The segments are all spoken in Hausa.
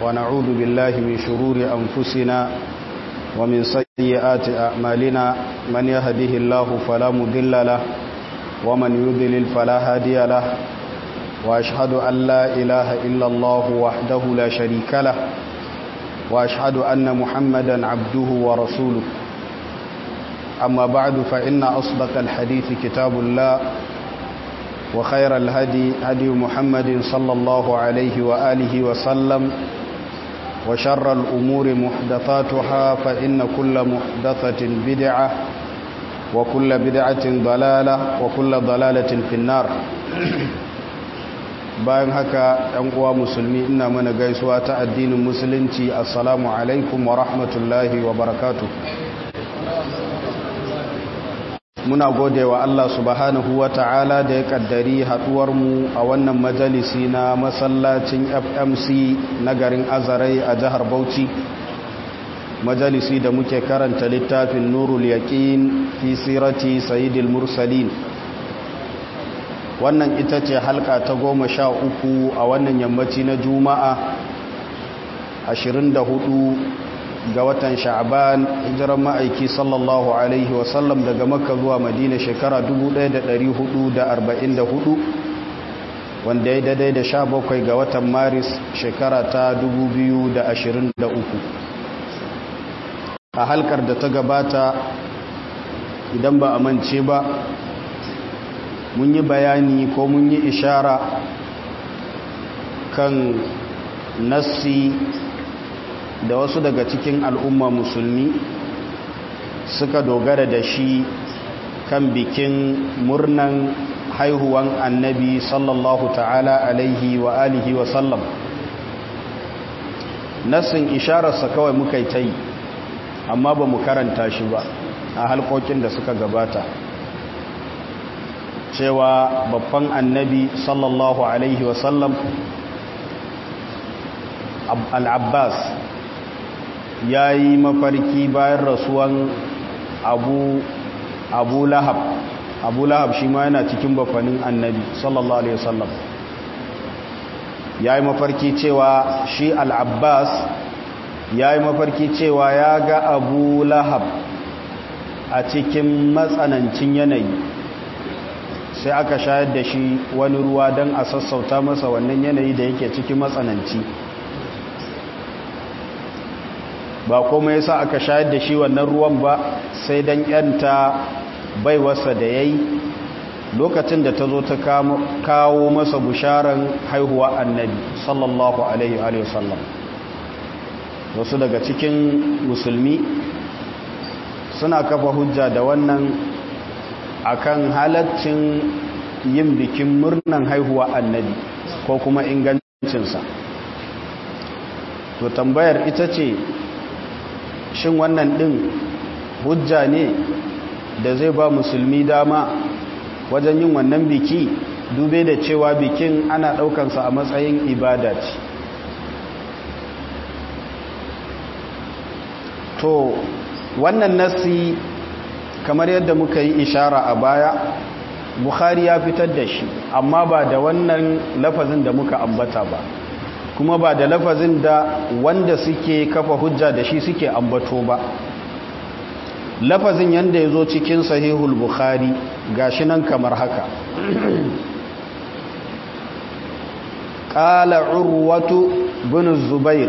ونعوذ بالله من شرور أنفسنا ومن سيئات أعمالنا من يهده الله فلا مضل له ومن يضلل فلا هادي له وأشهد أن لا إله إلا الله وحده لا شريك له وأشهد أن محمدا عبده ورسوله أما بعد فإن أصدق الحديث كتاب الله وخير الهدي هدي محمد صلى الله عليه وآله وسلم وشر الأمور محدثاتها فإن كل محدثة بدعة وكل بدعة ضلالة وكل ضلالة في النار bayan haka ‘yan uwa musulmi ina mana gaisuwa ta addinin musulunci assalamu alaikum wa rahmatullahi wa barakatu muna gode wa Allah subhanahu wa ta'ala da ya kaddari mu a wannan majalisi na masallacin fmc na garin azarai a jihar bauchi majalisi da muke karanta littafin nurul yaqin fi sirati sayyidil mursalin wannan ita ce halka ta goma sha uku a wannan yammaci na juma'a 24 ga watan sha'aban hijiran ma'aiki sallallahu alaihi wasallam daga makka zuwa madina shekara 1444 wanda ya daidai da sha bakwai ga watan maris shekara ta 2023 a halkar da ta gabata idan ba a mance ba mun yi bayani ko mun yi ishara kan nassi da wasu daga cikin al'umma musulmi suka dogara da shi kan bikin murnan haihuwan annabi sallallahu ta'ala alaihi wa alihi wa sallam nassin ishararsa kawai muka yi ta yi amma ba mu karanta shi ba a halkokin da suka gabata cewa babban annabi sallallahu alaihi wasallam al-abbas ya yi mafarki bayan rasuwan abu abu lahab abu lahab shi ma yana cikin bafanin annabi sallallahu alaihi wasallam ya yi mafarki cewa shi al-abbas ya yi mafarki cewa ya ga abu lahab a cikin matsanancin yanayi sai aka shayar da shi wani ruwa don a sassauta masa wannan yanayi da yake cikin matsananci ba kuma yasa aka shayar da shi wannan ruwan ba sai don yanta baiwarsa da ya yi lokacin da ta zo ta kawo masa busharan haihuwa annabi sallallahu alaihi wasallam wasu daga cikin musulmi suna kafa hujja da wannan akan halaccin yin bikin murnan haihuwa annabi ko kuma ingancinsa to tambayar ita ce shin wannan din hujja ne da zai ba musulmi dama wajen yin wannan biki dube da cewa bikin ana daukansa a matsayin ibada ce to wannan nasi kamar yadda muka yi ishara a baya bukhari ya fitar da shi amma ba da wannan lafazin da muka ambata ba kuma ba da lafazin da wanda suke kafa hujja da shi suke ambato ba lafazin yadda ya zo cikin sahihul bukhari gashi nan kamar haka ƙala urwatu bin zubair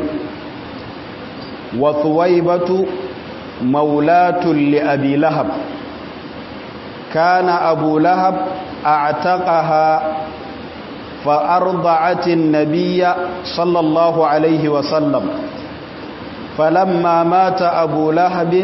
wa thuwaibatu مولاة لأبي لهب كان أبو لهب أعتقها فأرضعت النبي صلى الله عليه وسلم فلما مات أبو لهب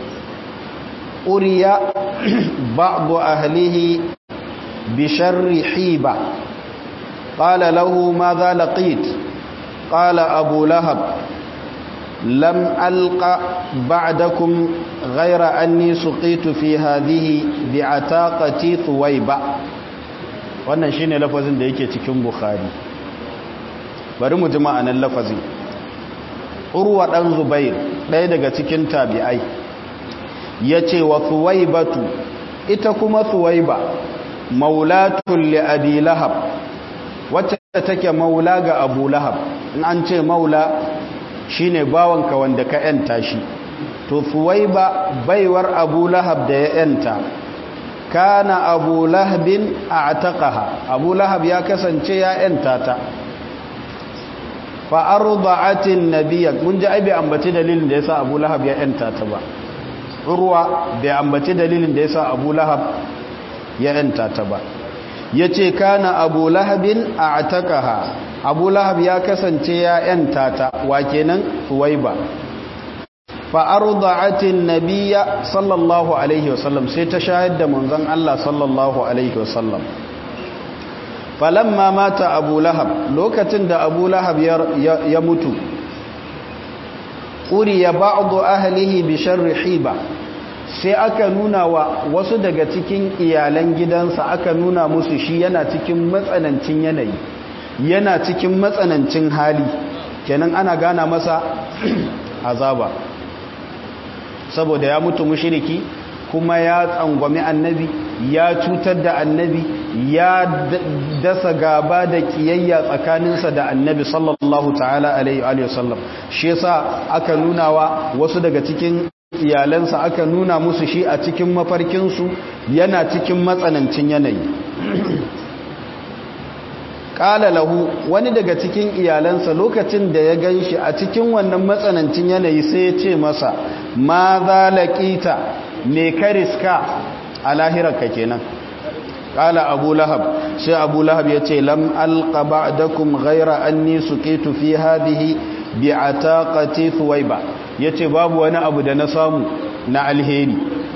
أري بعض أهله بشر حيبة قال له ماذا لقيت قال أبو لهب لم ألق بعدكم غير أني سقيت في هذه بعتاقتي ثويبة wannan shine lafazin da yake cikin bukhari bari mu ji ma'anar lafazin urwa dan zubair ɗaya daga cikin tabi'ai yace wa thuwaibatu ita kuma thuwaiba maulatun li abi lahab wacce take maula ga abu lahab in an ce maula shine bawanka wanda ka yanta shi to suwaiba baiwar abu lahab da ya yanta kana abu lahabin a ataqaha abu lahab ya kasance ya yanta ta fa arda'atin nabiyya mun ji ai bai ambaci dalilin da yasa abu lahab ya yanta ta ba urwa bai ambaci dalilin da yasa abu lahab ya yanta ta ba yace kana abu lahabin a ataqaha abu lahab ya kasance ya yanta ta wa kenan suwaiba fa'aruda'atin nabiya sallallahu alaihi wasallam sai ta shahid da manzon Allah sallallahu alaihi wasallam falamma mata abu lahab lokacin da abu lahab ya mutu ƙuriya ba'adu ahlihi bi sharri hiba sai aka nuna wa wasu daga cikin iyalan gidansa aka nuna musu shi yana cikin matsanancin yanayi yana cikin matsanancin hali kenan ana gana masa azaba saboda ya mutu mushiriki kuma ya tsangwami annabi ya cutar da annabi ya dasa gaba da kiyayya tsakaninsa da annabi sallallahu ta'ala alaihi wa sallam shi yasa aka nuna wa wasu daga cikin iyalansa aka nuna musu shi a cikin mafarkinsu yana cikin matsanancin yanayi ƙala lahu wani daga cikin iyalansa lokacin da ya gan shi a cikin wannan matsanancin yanayi sai ya ce masa ma za laƙita me kariska a lahirarka kenan ƙala abu lahab sai abu lahab ya ce lam alƙa ba'dakum ghaira anni suqitu fi hadhihi bi ataqati thuwaiba yace babu wani abu da na samu na alheri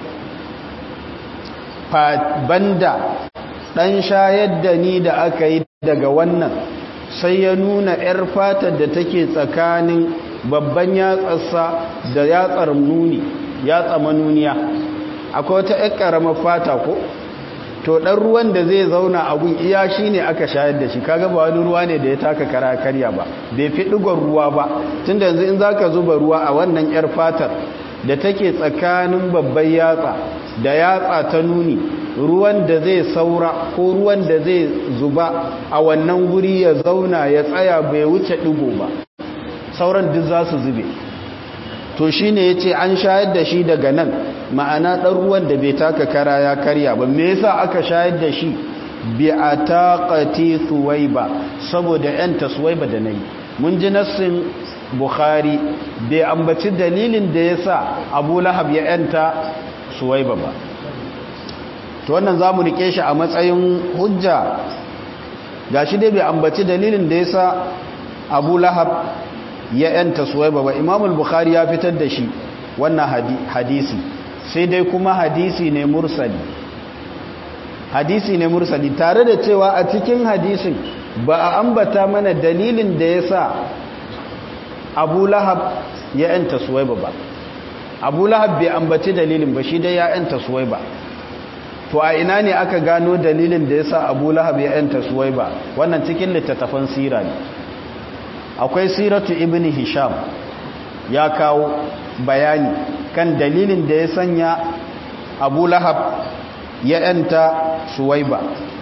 fa banda dan shayar da ni da aka yi daga wannan sai ya nuna 'yar fatar da take tsakanin babban yatsarsa da yatsar nuni yatsa manuniya akwai wata 'yar ƙaramar fata ko to ɗan ruwan da zai zauna a gun iya shi ne aka shayar da shi kaga ba wani ruwa ne da ya taka kara karya ba bai fi ɗigon ruwa ba tun da yanzu in za ka zuba ruwa a wannan 'yar fatar da take tsakanin babban yatsa da yatsa ta nuni ruwan da zai saura ko ruwan da zai zuba a wannan guri ya zauna ya tsaya bai wuce ɗigo ba sauran duk za su zube to shi ne ya ce an shayar da shi daga nan ma'ana ɗan ruwan da bai taka kara ya karya ba me yasa aka shayar da shi bi a taƙati suwaiba saboda ‘yanta suwaiba da na yi mun ji nassin bukhari bai ambaci dalilin da ya sa abu lahab ya ‘yanta suwaiba ba to wannan za mu rike shi a matsayin hujja ga shi dai bai ambaci dalilin da ya sa abu lahab ya ‘yanta suwaiba ba imamul bukhari ya fitar da shi wannan hadisi sai dai kuma hadisi ne mursali hadisi ne mursali tare da cewa a cikin hadisin ba a ambata mana dalilin da ya sa abu lahab ya ‘yanta suwaiba ba abu lahab bai ambaci dalilin ba shi dai ya ‘yanta suwaiba to a ina ne aka gano dalilin da ya sa abu lahab ya ‘yanta suwaiba wannan cikin littattafan sira ne akwai siratu ibn hisham ya kawo bayani kan dalilin da ya sanya abu lahab ya ‘yanta suwaiba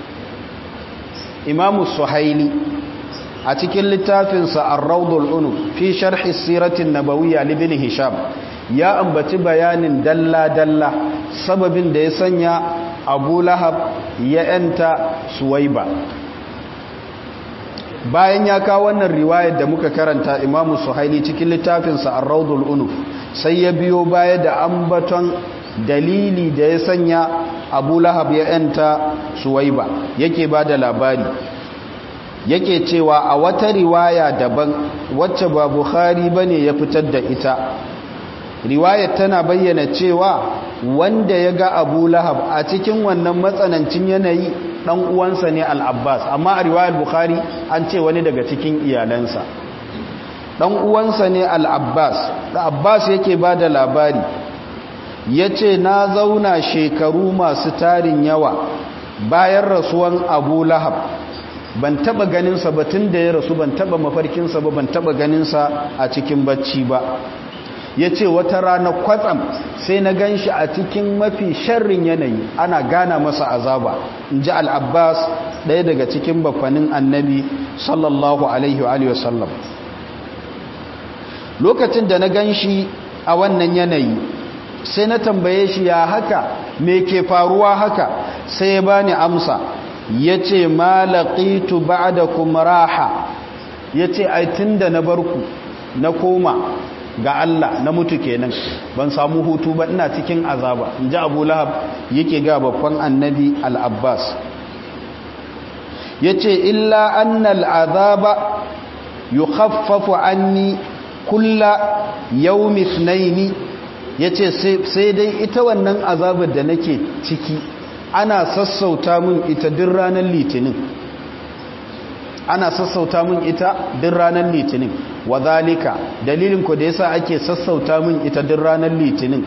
imamu suhaili a cikin littafinsa ar-raudul unuf fi sharhi siratin nabawiyya libin hisham ya ambaci bayanin dalla-dalla sababin da ya sanya abu lahab ya ‘yanta suwaiba bayan ya kawo wannan riwayar da muka karanta imamu suhaili cikin littafinsa a raudul unuf sai ya biyo baya da ambaton dalili da ya sanya abu lahab ya ‘yanta suwaiba yake ba da labari yake cewa a wata riwaya daban wacce ba bukhari bane ya fitar da ita riwayar tana bayyana cewa wanda ya ga abu lahab a cikin wannan matsanancin yanayi dan uwansa ne al-abbas amma a riwayar bukhari an ce wani daga cikin iyalansa dan uwansa ne al-abbas da abbas yake ba da labari ya ce na zauna shekaru masu tarin yawa bayan rasuwan abu lahab ban taba ganinsa ba tun da ya rasu ban taba mafarkinsa ba ban taba ganinsa a cikin bacci ba ya ce wata rana kwatsam sai na gan shi a cikin mafi sharrin yanayi ana gana masa azaba in ji al'abbas ɗaya daga cikin bafanin annabi sallallahu alaihi wa sallam lokacin da na gan shi a wannan yanayi sai na tambaye shi ya haka me ke faruwa haka sai ya bani amsa ya ce malaƙitu ba da kuma raha ya ce aitin da na barku na koma ga Allah na mutu kenan ban samu hutu ba ina cikin azaba in ji abu lahab yake ga babban annabi al'abbas ya ce illa annal azaba yi haffafu anni kulla yau misnaini ya ce sai dai ita wannan azabar da nake ciki ana sassauta min ita din ranar litinin ana sassauta min ita din ranar litinin wa zalika dalilin ku da yasa ake sassauta min ita din ranar litinin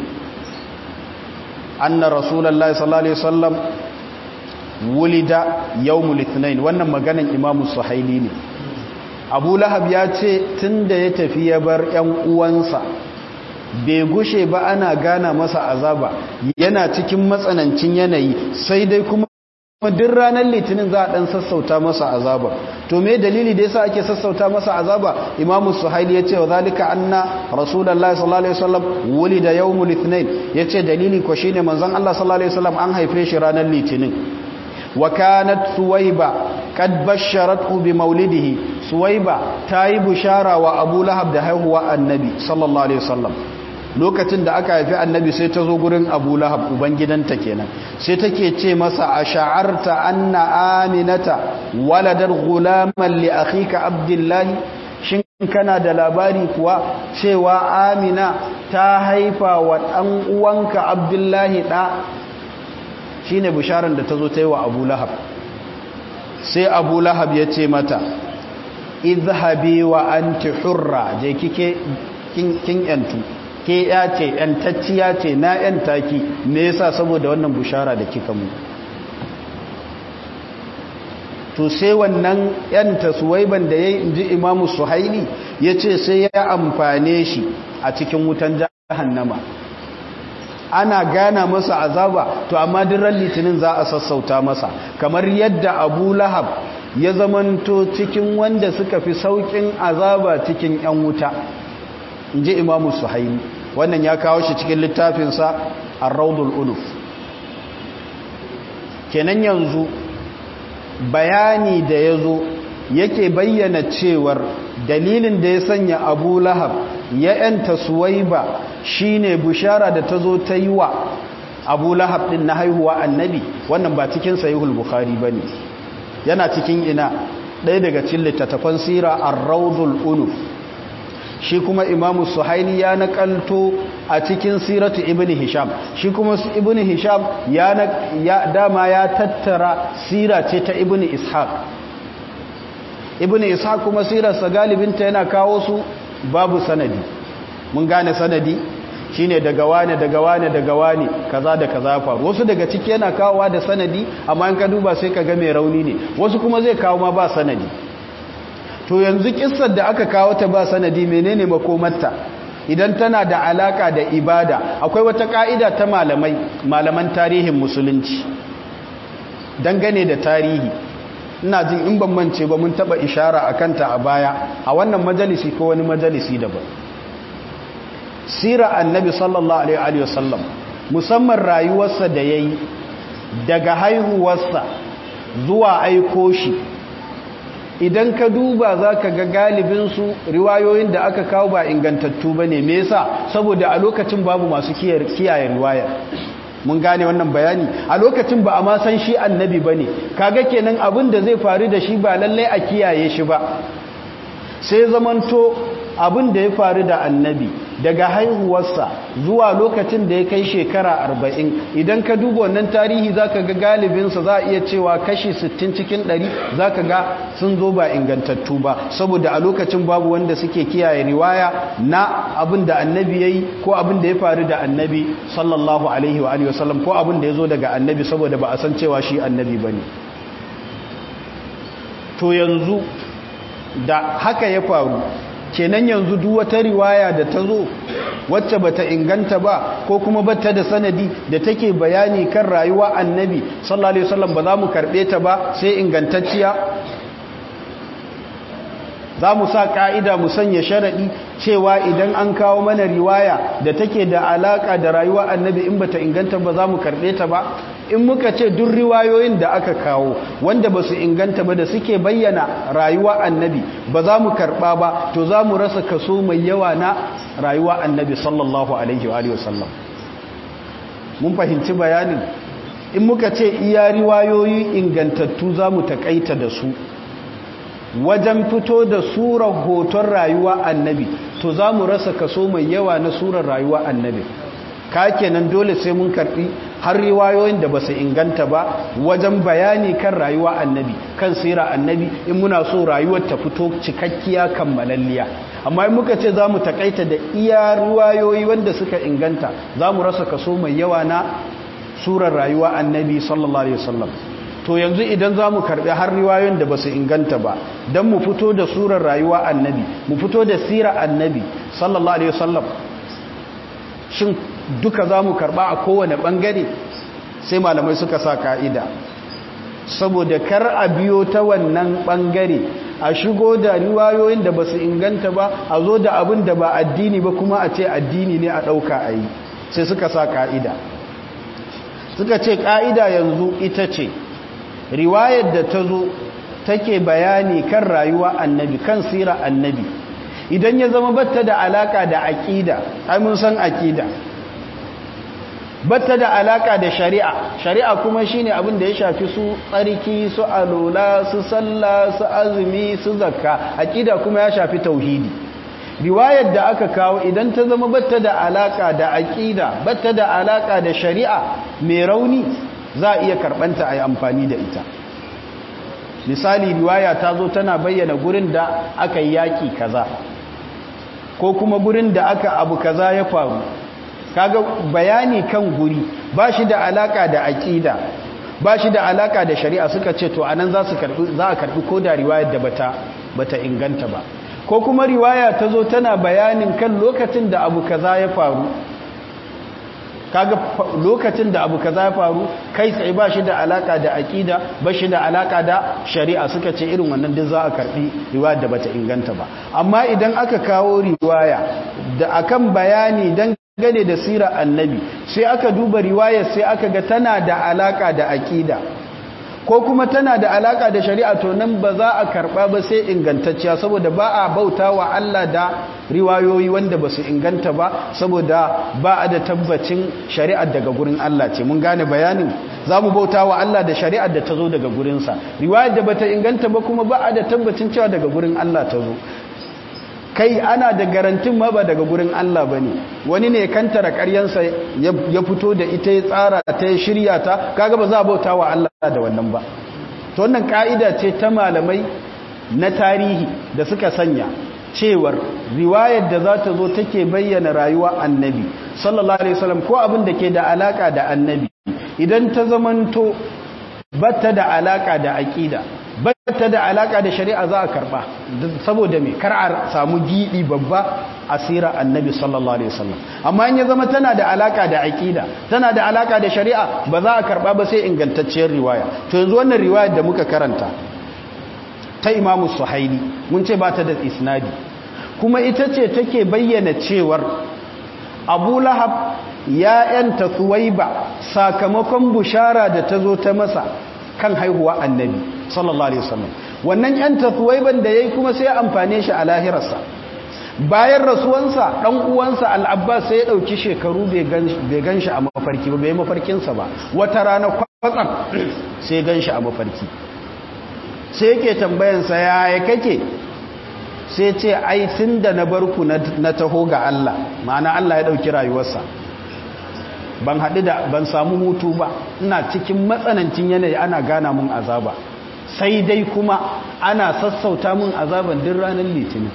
anna rasulullahi sallallahu alaihi wasallam wulida yawmul ithnain wannan maganan imamu suhaili ne abu lahab ya ce tunda ya tafi ya bar yan uwansa bai gushe ba ana gana masa azaba yana cikin matsanancin yanayi sai dai kuma duk ranar litinin za a dan sassauta masa azaba to me dalili da yasa ake sassauta masa azaba imamu suhaili yace wa zalika anna rasulullahi sallallahu alaihi wasallam wulida yawmul ithnain yace dalili ko shine manzon Allah sallallahu alaihi wasallam an haife shi ranar litinin wa kanat suwaiba kad basharatu bi maulidihi suwaiba tayi bushara wa abu lahab da haihuwa annabi sallallahu alaihi wasallam lokacin da aka haifi annabi sai ta zo gurin abu lahab ubangidanta kenan sai take ce masa a sha'arta anna aminata waladar gulaman li akhika abdullahi shin kana da labari kuwa cewa amina ta haifa wa ɗan uwanka abdullahi ɗa shine bisharar da ta zo ta yi wa abu lahab sai abu lahab ya ce mata izhabi wa anti hurra je kike kin yantu ke ya ce ‘yantacciya ce na ‘yanta ki me yasa saboda wannan bushara da kika mu to sai wannan ‘yanta suwaiban da ya yi inji imamu suhaili ya ce sai ya amfane shi a cikin wutan jahannama ana gana masa azaba to amma diran litinin za a sassauta masa kamar yadda abu lahab ya zamanto cikin wanda suka fi saukin azaba cikin ‘yan wuta in ji imamu suhaili wannan ya kawo shi cikin littafinsa a raudul uluf kenan yanzu bayani da ya zo yake bayyana cewar dalilin da ya sanya abu lahab ya yanta suwaiba shine bushara da ta zo ta yi wa abu lahab din na haihuwa annabi wannan ba cikin sahihul bukhari bane yana cikin ina ɗaya daga cikin littattafan sira ar-raudul uluf shi kuma imamu suhaili ya nakalto a cikin siratu ibn hisham shi kuma ibn hisham ya, ya dama ya tattara sira ce ta ibn ishaq ibn ishaq kuma sirarsa galibinta yana kawo su babu sanadi mun gane sanadi shine daga wane daga wane daga wane kaza da kaza faru wasu daga ciki yana kawowa da sanadi amma in ka duba sai ka ga mai rauni ne wasu kuma zai kawo ma ba sanadi to yanzu kissar da aka kawo ta ba sanadi menene makomarta idan tana da alaka da ibada akwai wata ka'ida ta malamai malaman tarihin musulunci dangane da tarihi ina jin in ban mance ba mun taba ishara akan ta a baya a wannan majalisi ko wani majalisi daban sira annabi sallallahu alaihi wasallam musamman rayuwarsa da yayi daga haihuwarsa zuwa aiko shi idan ka duba za ka ga galibinsu riwayoyin da aka kawo ba ingantattu ba ne me yasa saboda a lokacin babu masu kiyaye riwayar mun gane wannan bayani a lokacin ba a ma san shi annabi ba ne kaga kenan abin da zai faru da shi ba lallai a kiyaye shi ba sai zamanto abin da ya faru da annabi daga haihuwarsa zuwa lokacin da ya kai shekara arba'in idan ka duba wannan tarihi za ka ga galibinsa za a iya cewa kashi sittin cikin ɗari za ka ga sun zo ba ingantattu ba saboda a lokacin babu wanda suke kiyaye riwaya na abin da annabi ya yi ko abin da ya faru da annabi sallallahu alaihi wa alihi wasallam ko abin da ya zo daga annabi saboda ba a san cewa shi annabi ba ne to yanzu da haka ya faru kenan yanzu duk wata riwaya da ta zo wacce bata inganta ba ko kuma bata da sanadi da take bayani kan rayuwa annabi sallallahu alaihi wasallam ba za mu karbe ta ba sai ingantacciya za mu sa ka'ida mu sanya sharaɗi cewa idan an kawo mana riwaya da take da alaka da rayuwa annabi in bata inganta ba za mu karɓe ta ba in muka ce duk riwayoyin da aka kawo wanda ba su inganta ba da suke bayyana rayuwa annabi ba za mu karɓa ba to za mu rasa kaso mai yawa na rayuwa annabi sallallahu alaihi wa sallam mun fahimci bayanin in muka ce iya riwayoyi ingantattu za mu taƙaita da su wajen fito da surar hoton rayuwa annabi to za mu rasa kaso mai yawa na surar rayuwa annabi ka kenan dole sai mun karbi har riwayoyin da ba su inganta ba wajen bayani kan rayuwa annabi kan sira annabi in muna so rayuwar ta fito cikakkiya kammalalliya amma in muka ce za mu takaita da iya riwayoyi wanda suka inganta za mu rasa kaso mai yawa na surar rayuwa annabi sallallahu alaihi wasallam to yanzu idan za mu karbi har riwayoyin da ba su inganta ba don mu fito da surar rayuwa annabi mu fito da sira annabi sallallahu alaihi wasallam shin duka za mu karba a kowane bangare sai malamai suka sa ka'ida saboda kar a biyo ta wannan bangare a shigo da riwayoyin da ba su inganta ba a zo da abin da ba addini ba kuma a ce addini ne a ɗauka a yi sai suka sa ka'ida suka ce ka'ida yanzu ita ce riwayar da ta zo take bayani kan rayuwa annabi kan sira annabi idan ya zama batta da alaka da aqida ai mun san aqida batta da alaka da shari'a shari'a kuma shine abin da ya shafi su tsarki su alola su sallah su azumi su zakka aqida kuma ya shafi tauhidi riwayar da aka kawo idan ta zama batta da alaka da aqida batta da alaka da shari'a mai rauni za a iya karbanta a yi amfani da ita misali riwaya ta zo tana bayyana gurin da aka yi yaƙi kaza ko kuma gurin da aka abu kaza ya faru kaga bayani kan guri ba shi da alaka da aƙida ba shi da alaka da shari'a suka ce to anan za su karbi za a karbi ko da riwayar da bata bata inganta ba ko kuma riwaya ta zo tana bayanin kan lokacin da abu kaza ya faru kaga lokacin da abu kaza ya faru kai tsaye ba shi da alaka da aqida ba shi da alaka da shari'a suka ce irin wannan duk za a karbi riwaya da bata inganta ba amma idan aka kawo riwaya da akan bayani dan gane da sirar annabi sai aka duba riwayar sai aka ga tana da alaka da aqida ko kuma tana da alaka da shari'a to nan ba za a karba ba sai ingantacciya saboda ba a bauta wa Allah da riwayoyi wanda ba su inganta ba saboda ba a da tabbacin shari'ar daga gurin Allah ce mun gane bayanin za mu bauta wa Allah da shari'ar da ta zo daga gurinsa riwayar da ba ta inganta ba kuma ba a da tabbacin cewa daga gurin Allah ta zo kai ana da garantin ma ba daga gurin Allah ba ne wani ne kantara karyansa ya fito da ita ya tsara ta ya shirya ta kaga ba za a bauta wa Allah da wannan ba to wannan ka'ida ce ta malamai na tarihi da suka sanya cewar riwayar da za ta zo take bayyana rayuwa annabi sallallahu alaihi wasallam ko abin da ke da alaka da annabi idan ta zamanto batta da alaka da aqida bata da alaka da shari'a za a karba saboda me kar a samu gidi babba asira annabi sallallahu alaihi wasallam amma in ya zama tana da alaka da aqida tana da alaka da shari'a ba za a karba ba sai ingantacciyar riwaya to yanzu wannan riwayar da muka karanta ta imamu suhaili mun ce ba ta da isnadi kuma ita ce take bayyana cewar abu lahab ya yanta suwaiba sakamakon bushara da ta zo ta masa kan haihuwa annabi sallallahu alaihi wasallam wannan yan tasuwaiban da yayi kuma sai amfane shi a lahirarsa bayan rasuwansa dan uwansa al-abbas sai ya dauki shekaru bai ganshi a mafarki ba bai mafarkin sa ba wata rana kwatsam sai ganshi a mafarki sai yake tambayan sa yaya kake sai ce ai tunda na barku na taho ga Allah ma'ana Allah ya dauki rayuwarsa ban haɗu da ban samu hutu ba ina cikin matsanancin yanayi ana gana mun azaba sai dai kuma ana sassauta mun azaban din ranar litinin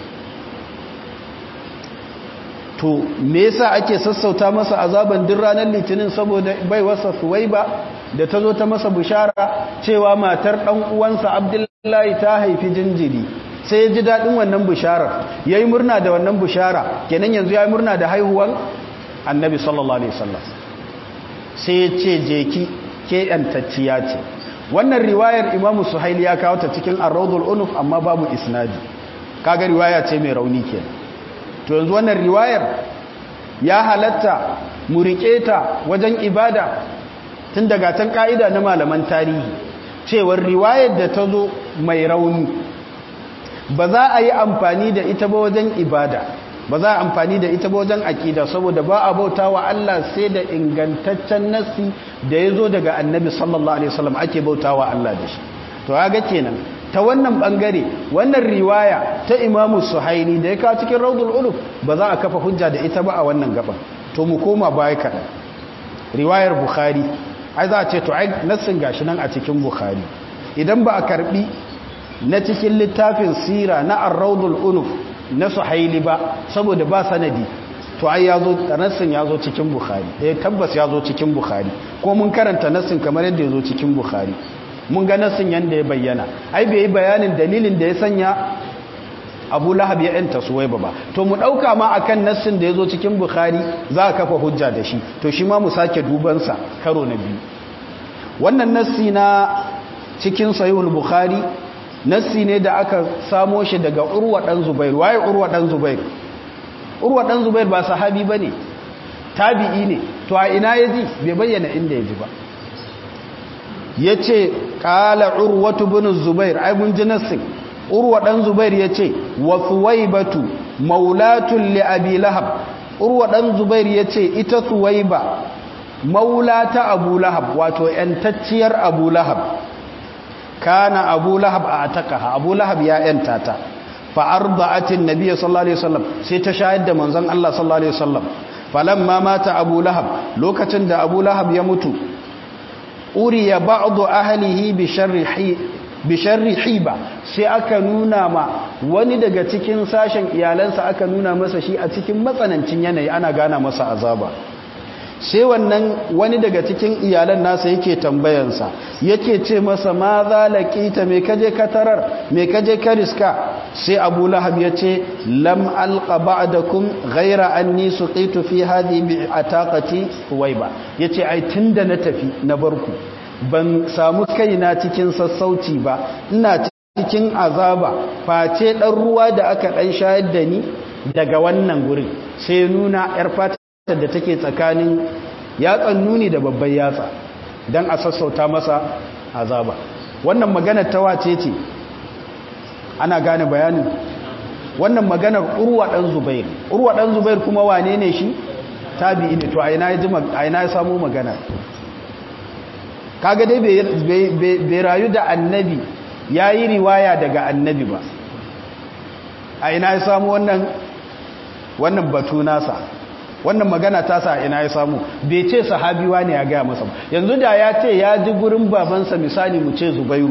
to me yasa ake sassauta masa azaban din ranar litinin saboda bai wasa suwaiba da ta zo ta masa bishara cewa matar ɗan uwansa abdullahi ta haifi jinjiri sai ya ji daɗin wannan bisharar ya yi murna da wannan bishara kenan yanzu ya yi murna da haihuwan annabi sallallahu alaihi wasallam sai ya ce jeki ke yantacciya ce wannan riwayar imamu suhaili ya kawo ta cikin arraudul unuf amma babu isnadi kaga riwaya ce mai rauni ke to yanzu wannan riwayar ya halatta mu riƙe ta wajen ibada tun daga tan ka'ida na malaman tarihi cewar riwayar da ta zo mai rauni ba za a yi amfani da ita ba wajen ibada ba za a amfani da ita ba wajen aƙida saboda ba a bauta wa Allah sai da ingantaccen nasi da ya zo daga annabi sallallahu alaihi wasallam ake bauta wa Allah da shi to ga kenan ta wannan bangare wannan riwaya ta imamu suhaini da ya kawo cikin raudul uluf ba za a kafa hujja da ita ba a wannan gaban to mu koma baya kaɗan riwayar bukhari ai za a ce to ai nassin gashi nan a cikin bukhari idan ba a karbi na cikin littafin sira na ar-raudul uluf na suhaili ba saboda ba sanadi to ai yazo nassin yazo cikin bukhari eh tabbas yazo cikin bukhari ko mun karanta nassin kamar yadda yazo cikin bukhari mun ga nassin yanda ya bayyana ai bai yi bayanin dalilin da ya sanya Abu Lahab ya yanta Suwaiba ba to mu dauka ma akan nassin da yazo cikin Bukhari za a kafa hujja da shi to shi ma mu sake duban sa karo na biyu wannan nassi na cikin Sahihul Bukhari nassi ne da aka samo shi daga Urwa dan Zubair waye Urwa dan Zubair Urwa dan Zubair ba sahabi bane tabi'i ne to a ina yaji bai bayyana inda yaji ba yace qala Urwatu ibn Zubair ai mun ji nassin urwa dan zubair yace wa thuwaybatu maulatun li abi lahab urwa dan zubair yace ita thuwayba maulata abu lahab wato yantacciyar abu lahab kana abu lahab a atakaha abu lahab ya yanta ta fa arda'atin nabiy sallallahu alaihi wasallam sai ta shayar da manzon Allah sallallahu alaihi wasallam falamma mata abu lahab lokacin da abu lahab ya mutu uriya ba'du ahlihi bi sharri bisharri hiba sai aka nuna ma wani daga cikin sashen iyalansa aka nuna masa shi a cikin matsanancin yanayi ana gana masa azaba sai wannan wani daga cikin iyalan nasa yake tambayansa yake ce masa ma za laƙita mai kaje ka tarar mai kaje ka riska sai abu lahab ya ce lam alqa ba'dakum ghaira anni suqitu fi hadhihi bi ataqati huwaiba yace ai tunda na tafi na barku ban samu kaina cikin sassauci ba ina cikin azaba face dan ruwa da aka dan shayar da ni daga wannan gurin sai nuna yar fata da take tsakanin yatsan nuni da babban yatsa dan a sassauta masa azaba wannan magana ta wace ce ana gane bayanin wannan maganar urwa dan zubair urwa dan zubair kuma wane ne shi tabi'i ne to a ina ya ji a ina ya samu magana kaga dai bai rayu da annabi ya yi riwaya daga annabi ba a ina ya samu wannan wannan batu nasa wannan magana tasa a ina ya samu bai ce sahabiwa ne ya gaya masa yanzu da ya ce ya ji gurin babansa misali mu ce zubairu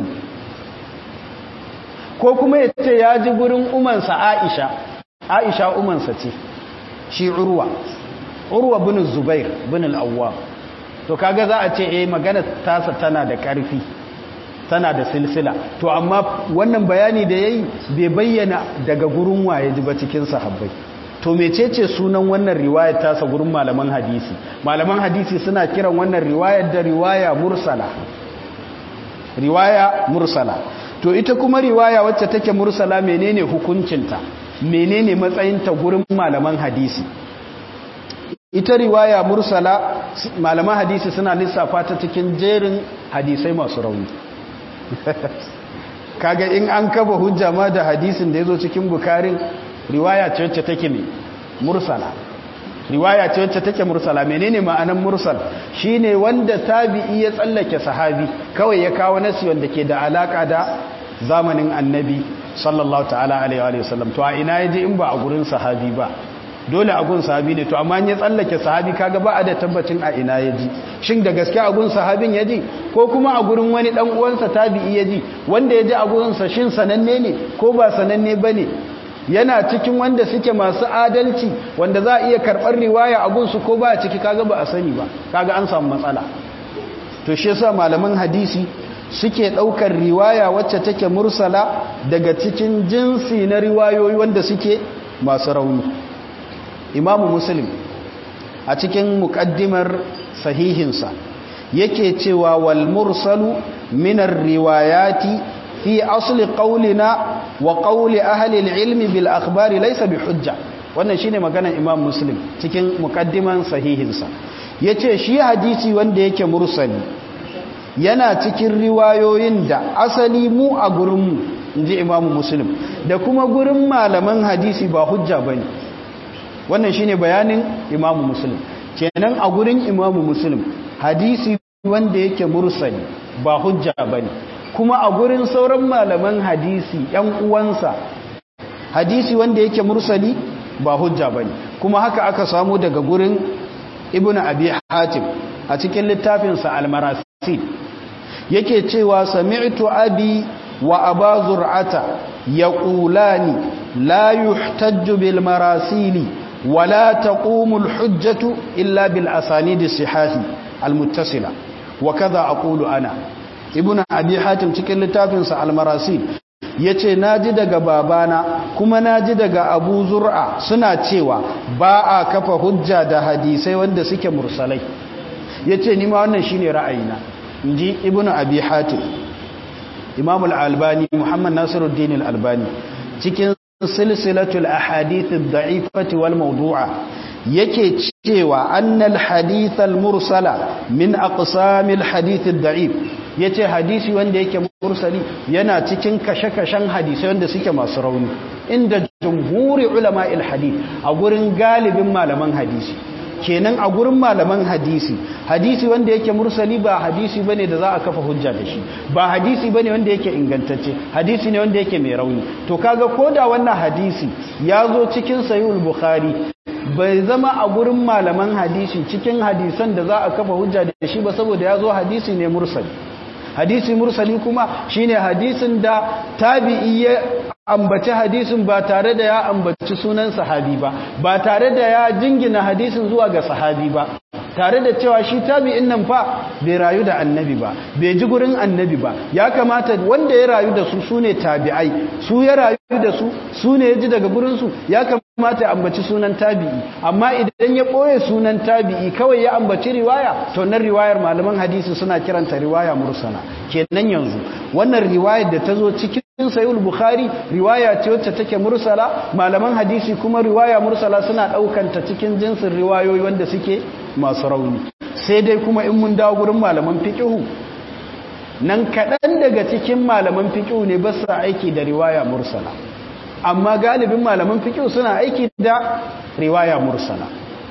ko kuma ya ce ya ji gurin umansa aisha aisha umansa ce shi urwa urwa bin zubair bin al'awwa to kaga za a ce eh magana tasa tana da ƙarfi tana da silsila to amma wannan bayani da yayi bai bayyana daga gurin waye ji ba cikin sahabbai to mecece sunan wannan riwayar tasa gurin malaman hadisi malaman hadisi suna kiran wannan riwayar da riwaya mursala riwaya mursala to ita kuma riwaya wacce take mursala menene hukuncinta menene matsayinta gurin malaman hadisi ita riwaya mursala malaman hadisi suna lissafa ta cikin jerin hadisai masu rauni kaga in an kaba hujja ma da hadisin da ya zo cikin bukarin riwaya ce wacce take ne mursala riwaya ce wacce take mursala menene ma'anan mursal shine wanda tabi'i ya tsallake sahabi kawai ya kawo nasi wanda ke da alaka da zamanin annabi sallallahu ta'ala alaihi wa sallam to a ina yaje in ba a gurin sahabi ba dole a gun sahabi ne to amma ya tsallake sahabi kaga ba a da tabbacin a ina yaji shin da gaske a gun sahabin yaji ko kuma a gurin wani dan uwansa tabi'i yaji wanda yaji a gurin sa shin sananne ne ko ba sananne bane yana cikin wanda suke masu adalci wanda za a iya karɓar riwaya a gunsu ko ba a ciki kaga ba a sani ba kaga an samu matsala to shi yasa malaman hadisi suke ɗaukar riwaya wacce take mursala daga cikin jinsi na riwayoyi wanda suke masu rauni imamu muslim a cikin muƙaddimar sahihinsa yake cewa wal mursalu minar riwayati fi asli qaulina wa qawli ahli al-ilmi bil akhbari laysa bi hujja wannan shine maganar imam muslim cikin muqaddiman sahihinsa yace shi hadisi wanda yake mursali yana cikin riwayoyin da asali mu a gurinmu inji imam muslim da kuma gurin malaman hadisi ba hujja bane wannan shine bayanin imam muslim kenan a gurin imam muslim hadisi wanda yake mursali ba hujja bane kuma a gurin sauran malaman hadisi yan uwansa hadisi wanda yake mursali ba hujja bane kuma haka aka samu daga gurin ibnu abi hatim a cikin littafinsa al-marasil yake cewa sami'tu abi wa aba zur'ata yaqulani la yuhtajju bil marasili ولا تقوم الحجة إلا بالأسانيد الصحاح المتصلة وكذا أقول أنا ابن أبي حاتم cikin littafinsa al-marasil yace naji daga babana kuma naji daga Abu Zur'a suna cewa ba a kafa hujja da hadisai wanda suke mursalai yace ni ma wannan shine ra'ayina inji ibnu Abi Hatim Imam al-Albani Muhammad Nasiruddin al-Albani cikin silsilatul ahadith ad-da'ifati wal mawdu'a yake cewa annal hadith al-mursala min aqsamil hadith ad-da'if yace hadisi wanda yake mursali yana cikin kashe-kashen hadisi wanda suke masu rauni inda jumhuri ulama'il hadith a gurin galibin malaman hadisi kenan a gurin malaman hadisi hadisi wanda yake mursali ba hadisi bane da za a kafa hujja da shi ba hadisi bane wanda yake ingantacce hadisi ne wanda yake mai rauni to kaga koda wannan hadisi ya zo cikin sahihul bukhari bai zama a gurin malaman hadisi cikin hadisan da za a kafa hujja da shi ba saboda ya zo hadisi ne mursali hadisi mursali kuma shine hadisin da tabi'i ya ambaci hadisin ba tare da ya ambaci sunan sahabi ba ba tare da ya jingina hadisin zuwa ga sahabi ba tare da cewa shi tabi'in nan fa bai rayu da annabi ba bai ji gurin annabi ba ya kamata wanda ya rayu da su sune tabi'ai su ya rayu da su su ne ya ji daga gurin su ya kamata ya ambaci sunan tabi'i amma idan ya ɓoye sunan tabi'i kawai ya ambaci riwaya to nan riwayar malaman hadisi suna kiranta riwaya mursala kenan yanzu wannan riwayar da ta zo cikin sayul bukhari riwaya ce wacce take mursala malaman hadisi kuma riwaya mursala suna ɗaukanta cikin jinsin riwayoyi wanda suke masu rauni sai dai kuma in mun dawo gurin malaman fiqhu nan kaɗan daga cikin malaman fiqhu ne ba su aiki da riwaya mursala amma galibin malaman fiqh suna aiki da riwaya mursala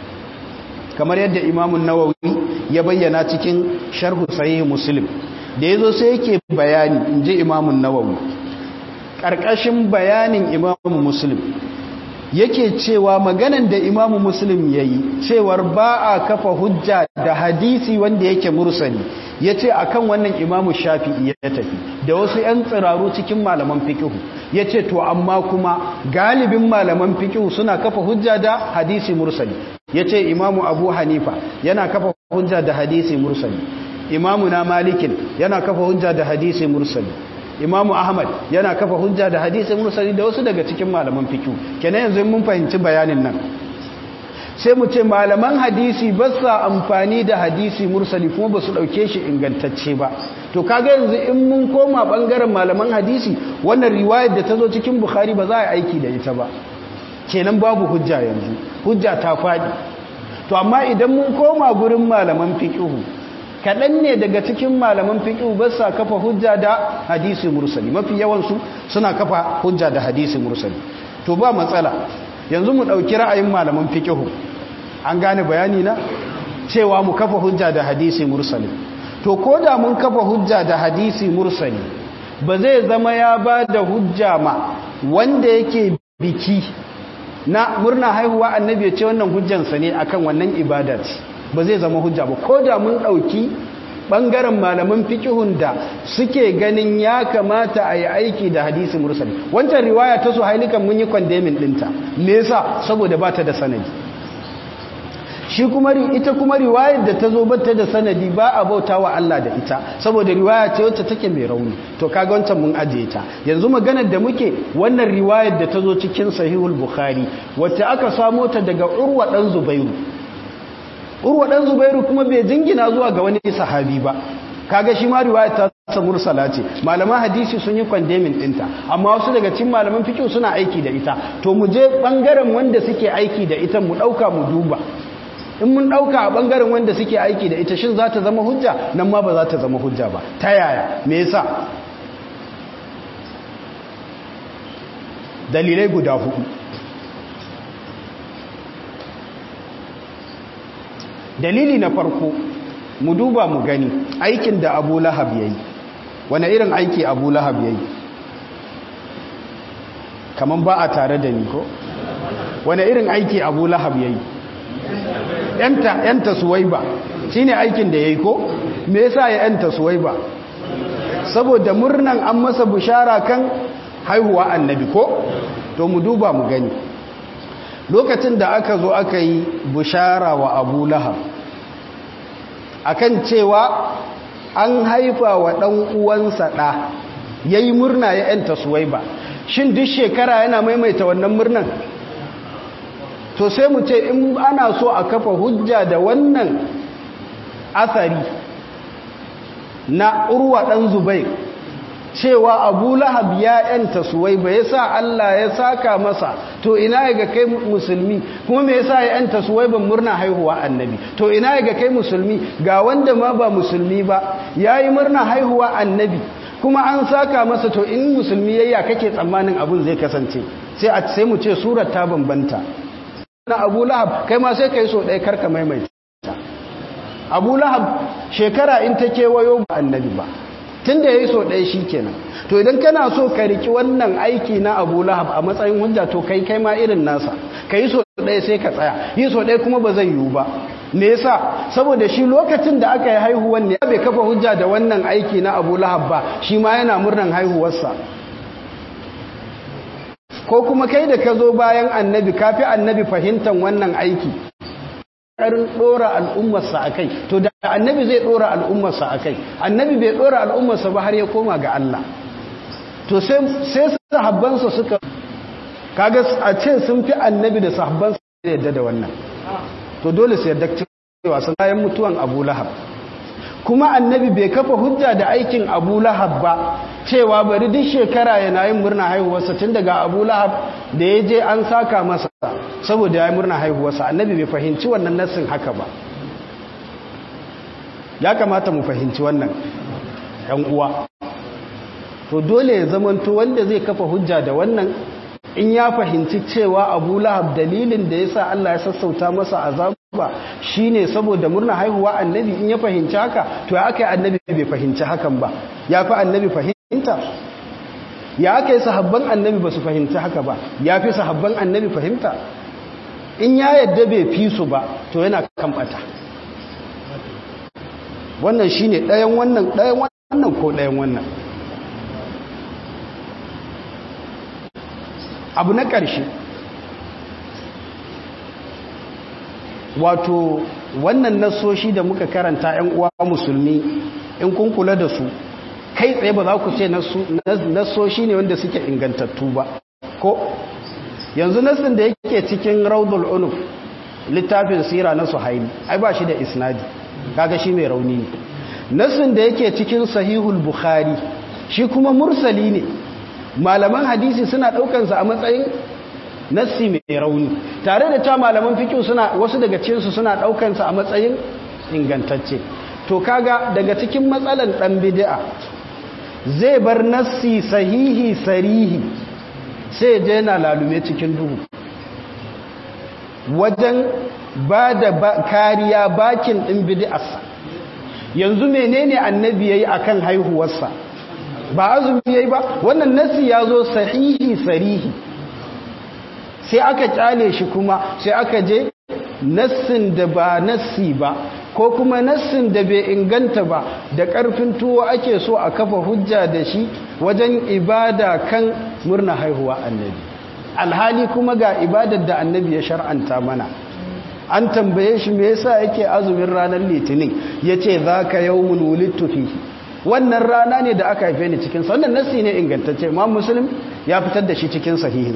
kamar yadda imamun nawawi ya bayyana cikin sharhu sahih muslim da yazo sai yake bayani inji imamun nawawi karkashin bayanin imamu muslim yake cewa maganan da imamu muslim yayi cewar ba a kafa hujja da hadisi wanda yake mursali ya ce a kan wannan imamu shafi'i ya tafi da wasu 'yan tsiraru cikin malaman fikihu ya ce to amma kuma galibin malaman fikihu suna kafa hujja da hadisi mursali ya ce imamu abu hanifa yana kafa hujja da hadisi mursali imamu na malikin yana kafa hujja da hadisi mursali imamu ahmad yana kafa hujja da hadisi mursali da wasu daga cikin malaman fikihu kenan yanzu mun fahimci bayanin nan sai mu ce malaman hadisi ba sa amfani da hadisi mursali kuma ba su ɗauke shi ingantacce ba to kaga yanzu in mun koma ɓangaren malaman hadisi wannan riwayar da ta zo cikin bukhari ba za a aiki da ita ba kenan babu hujja yanzu hujja ta faɗi to amma idan mun koma gurin malaman fiƙihu kaɗan ne daga cikin malaman fiƙihu ba sa kafa hujja da hadisi mursali mafi yawansu suna kafa hujja da hadisi mursali to ba matsala yanzu mu ɗauki ra'ayin malaman fiƙihu an gane bayani na cewa mu kafa hujja da hadisi mursali to ko da mun kafa hujja da hadisi mursali ba zai zama ya ba da hujja ma wanda yake biki na murna haihuwa annabi ya ce wannan hujjansa ne akan wannan ibada ce ba zai zama hujja ba ko da mun ɗauki ɓangaren malaman fikihun da suke ganin ya kamata a yi aiki da hadisi mursali wancan riwaya ta su hailikan mun yi kwandemin ɗinta me yasa saboda ba ta da sanadi shi kuma ita kuma riwayar da ta zo bata da sanadi ba a bauta wa Allah da ita saboda riwaya ce wacce take mai rauni to kaga wancan mun ajiye ta yanzu maganar da muke wannan riwayar da ta zo cikin sahihul bukhari wacce aka samo ta daga urwa dan zubairu urwa dan zubairu kuma bai jingina zuwa ga wani sahabi ba kaga shi ma riwaya ta sa mursala ce malaman hadisi sun yi kwandemin ɗinta amma wasu daga cikin malaman fiqh suna aiki da ita to mu je bangaren wanda suke aiki da ita mu ɗauka mu duba in mun ɗauka a ɓangaren wanda suke aiki da ita shin za ta zama hujja nan ma ba za ta zama hujja ba ta yaya me yasa dalilai guda hudu dalili na farko mu duba mu gani aikin da abu lahab ya yi wane irin aiki abu lahab ya yi kamar ba a tare da ni ko wane irin aiki abu lahab ya yi yanta suwaiba shi ne aikin da ya yi ko me yasa ya yanta suwaiba saboda murnan an masa bishara kan haihuwa annabi ko to mu duba mu gani lokacin da aka zo aka yi bishara wa abu lahab akan cewa an haifa wa ɗan uwansa ɗa ya yi murna ya yanta suwaiba shin duk shekara yana maimaita wannan murnan to sai mu ce in ana so a kafa hujja da wannan asari na urwa ɗan zubai cewa abu lahab ya yanta suwai ba ya sa Allah ya saka masa to ina ga kai musulmi kuma me yasa ya yanta suwai ban murna haihuwa annabi to ina ga kai musulmi ga wanda ma ba musulmi ba yayi murna haihuwa annabi kuma an saka masa to in musulmi yayya kake tsammanin abun zai kasance sai a sai mu ce surar ta bambanta na abu lahab kai ma sai kai so ɗaya karka maimaita abu lahab shekara in ta kewayo ba annabi ba tun da ya yi so ɗaya shi kenan to idan kana so ka riki wannan aiki na abu lahab a matsayin hujja to kai kai ma irin nasa ka yi so ɗaya sai ka tsaya yi so ɗaya kuma ba zai yiwu ba me yasa saboda shi lokacin da aka yi haihuwan ne bai kafa hujja da wannan aiki na abu lahab ba shi ma yana murnan haihuwarsa ko kuma kai da ka zo bayan annabi kafi annabi fahimtar wannan aiki ƙarin ɗora al'ummarsa a kai to da annabi zai ɗora al'ummarsa a kai annabi bai ɗora al'ummarsa ba har ya koma ga Allah to sai sahabbansa suka kaga a ce sun fi annabi da sahabbansa da yadda da wannan to dole sai yadda cewa sun bayan mutuwan abu lahab kuma annabi bai kafa hujja da aikin abu lahab ba cewa bari duk shekara yana yin murna haihuwarsa tun daga abu lahab da ya je an saka masa saboda ya yi murna haihuwarsa annabi bai fahimci wannan nassin haka ba ya kamata mu fahimci wannan ‘yan uwa to dole ya zamanto wanda zai kafa hujja da wannan in ya fahimci cewa abu lahab dalilin da ya sa Allah ya sassauta masa azaba shi ne saboda murna haihuwa annabi in ya fahimci haka to ya aka yi annabi bai fahimci hakan ba ya fi annabi fahimta ya aka yi sahabban annabi ba su fahimci haka ba ya fi sahabban annabi fahimta in ya yadda bai fi su ba to yana kan bata wannan shi ne ɗayan wannan ɗayan wannan ko ɗayan wannan abu na ƙarshe wato wannan nasoshi da muka karanta 'yan uwa musulmi in kun kula da su kai tsaye ba za ku ce nasoshi ne wanda suke ingantattu ba ko yanzu nasin da yake cikin raudul unuf littafin sira na suhaili ai ba shi da isnadi kaga shi mai rauni ne nasin da yake cikin sahihul bukhari shi kuma mursali ne malaman hadisi suna daukansa a matsayin nassi mai rauni tare da ta malaman fikihu suna wasu daga cikinsu suna daukansa a matsayin ingantacce to kaga daga cikin matsalan dan bid'a zai bar nassi sahihi sarihi sai je yana lalume cikin duhu wajen ba da kariya bakin ɗin bid'arsa yanzu menene annabi yayi akan haihuwarsa ba azumi yayi ba wannan nassi ya zo sahihi sarihi sai aka kyale shi kuma sai aka je nassin da ba nassi ba ko kuma nassin da bai inganta ba da ƙarfin tuwo ake so a kafa hujja da shi wajen ibada kan murna haihuwa annabi alhali kuma ga ibadar da annabi ya shar'anta mana an tambaye shi me yasa yake azumin ranar litinin yace zaka yawmun wulidtu fihi wannan rana ne da aka haife ni cikin sa wannan nassi ne ingantacce imam muslim ya fitar da shi cikin sahihinsa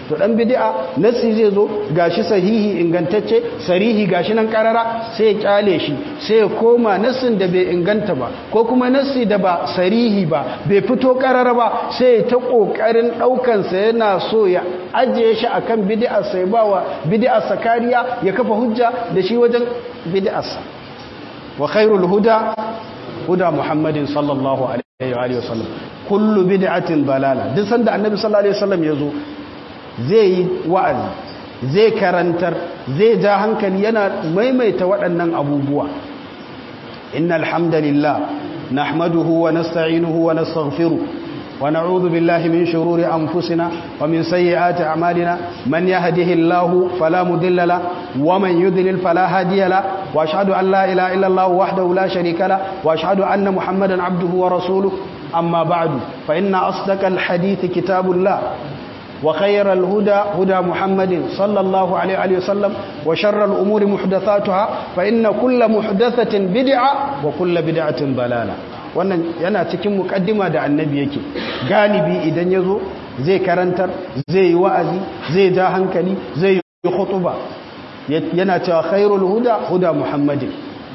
to dan bid'a nassi zai zo gashi sahihi ingantacce sarihi gashi nan karara sai ya kyale shi sai ya koma nassin da bai inganta ba ko kuma nassi da ba sarihi ba bai fito karara ba sai ya ta kokarin daukan sa yana so ya ajiye shi akan bid'a sai bawa bid'a sakariya ya kafa hujja da shi wajen bid'a sa wa khairul huda huda muhammadin sallallahu alaihi wa sallam kullu bid'atin dalala duk sanda annabi sallallahu alaihi wasallam yazo zai yi wa'azi zai karantar zai ja hankali yana maimaita waɗannan abubuwa innal hamdalillah nahmaduhu wa nasta'inuhu wa nastaghfiruh wa na'udhu billahi min shururi anfusina wa min sayyiati a'malina man yahdihillahu fala mudilla la wa man yudlil fala hadiya la wa ashhadu an la ilaha illa allah wahdahu la sharika la wa ashhadu anna muhammadan abduhu wa rasuluhu أما بعد فإن أصدق الحديث كتاب الله وخير الهدى هدى محمد صلى الله عليه وسلم وشر الأمور محدثاتها فإن كل محدثة بدعة وكل بدعة ضلالة wannan yana cikin mukaddima da annabi yake galibi idan yazo zai karantar zai yi wa'azi zai ja hankali zai yi khutuba yana cewa khairul huda huda muhammadin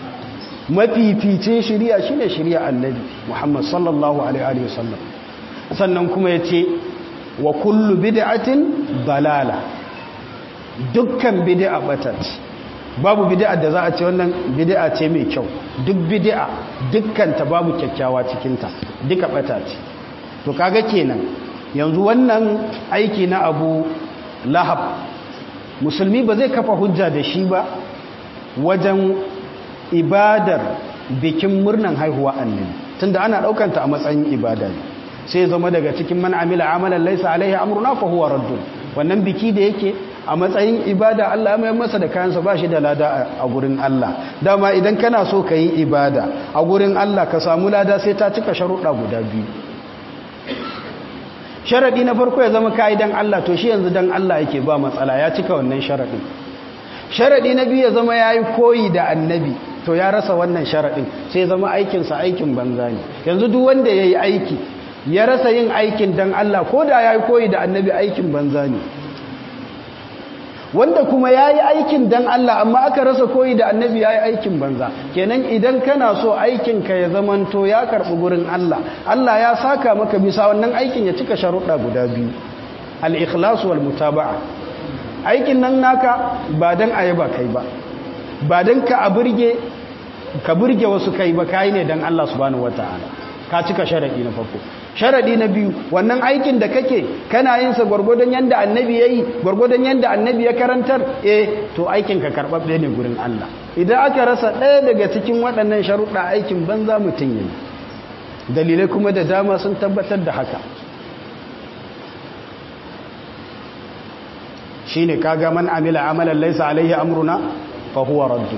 mafificin shiriya shine shiriya annabi Muhammad sallallahu alaihi wasallam sannan kuma yace wa kullu bid'atin dalala dukkan bid'a batat babu bid'a da za a ce wannan bid'a ce mai kyau duk bid'a dukkan ta babu kyakkyawa cikin ta duka batat to kaga kenan yanzu wannan aiki na Abu Lahab musulmi ba zai kafa hujja da shi ba wajen ibadar bikin murnan haihuwa annabi tunda ana daukanta a matsayin ibada ne sai zama daga cikin man amila amalan laysa alaihi amruna fa huwa raddun wannan biki da yake a matsayin ibada Allah mai masa da kayansa ba shi da lada a gurin Allah dama idan kana so ka yi ibada a gurin Allah ka samu lada sai ta cika sharuɗa guda biyu sharaɗi na farko ya zama kayi dan Allah to shi yanzu dan Allah yake ba matsala ya cika wannan sharaɗin sharaɗi na biyu ya zama ya yi koyi da annabi to ya rasa wannan sharaɗin sai zama aikinsa aikin banza ne yanzu duk wanda ya yi aiki ya rasa yin aikin dan Allah ko da ya yi koyi da annabi aikin banza ne wanda kuma ya yi aikin dan Allah amma aka rasa koyi da annabi ya yi aikin banza kenan idan kana so aikinka ya zamanto ya karɓi gurin Allah Allah ya saka maka bisa wannan aikin ya cika sharuɗa guda biyu al-ikhlas wal mutaba'a aikin nan naka ba dan ayaba kai ba ba dan ka burge ka burge wasu kai ba kai ne dan Allah subhanahu wataala ka cika sharadi na farko sharadi na biyu wannan aikin da kake kana yin sa gurgurdan yanda annabi yayi gurgurdan yanda annabi ya karantar eh to aikin ka karbabbe ne gurin Allah idan aka rasa ɗaya daga cikin waɗannan sharuɗa aikin banza mutun yayi dalilai kuma da dama sun tabbatar da haka shine kaga man amila amalan laysa alaihi amruna fa huwa radd